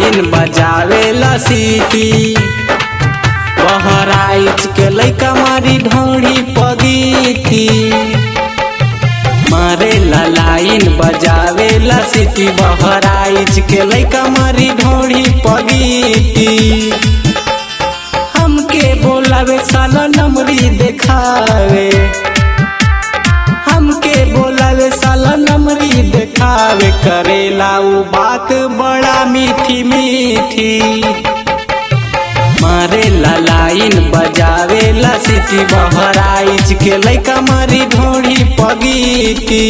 line बजावेला सीटी बहराइच के लैका मारी ढोड़ी पगीती मारे ला लाइन बजावेला सीटी बहराइच के लैका मारी ढोड़ी पगीती हमके बोलावे साला नमरी देखावे हमके बोलावे साला नमरी देखावे करेला उ बात बड़ा मीठी मीठी मारे ला लाइन बजावे ला सिटी बहराइच के लैका मारी ढोड़ी पगीती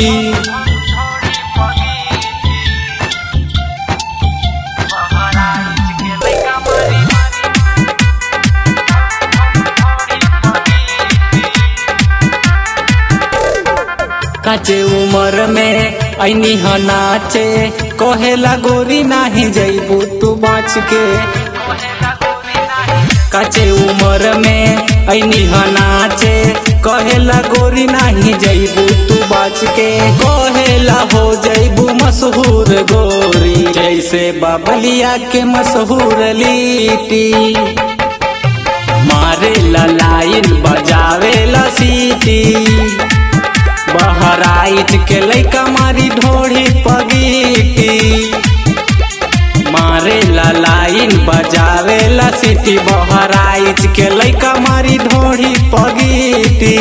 काचे उमर में ऐनी ह नाचे कहेला गोरी नाही जैबू तू बाच के काचे उमर में ऐनी ह नाचे कहेला गोरी नाही जैबू तू बाच के कहेला हो जैबू मशहूर गोरी जैसे बाबलिया के मशहूर लीटी मारे ला लाइन बजावे ला सीटी बहराइच के लैका मारी ढोड़ी पगीटी मारे ला लाइन बजावे ला सिटी बहराइच के लैका मारी ढोड़ी पगीटी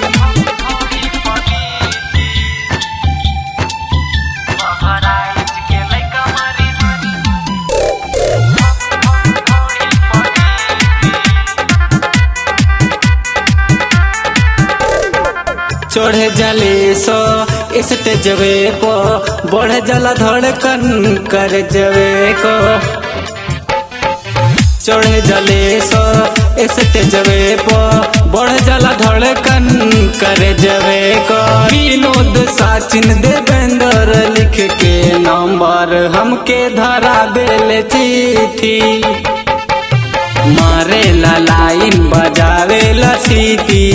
चढ़े जले सो इसते जवे को बढ़ जला धड़कन कर जवे को चढ़े जले सो इसते जवे को बढ़ जला धड़कन कर जवे को विनोद साचिन देवेंद्र लिख के नंबर हमके धरा देले चिट्ठी मारे ला लाइन बजावे ला सीटी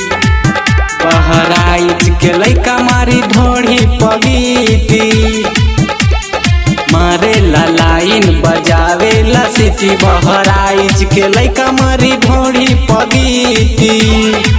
बहराइच के लैका मारी ढोड़ी पगीती मारे ला लाइन बजावे ला सिटी बहराइच के लैका मारी ढोड़ी पगीती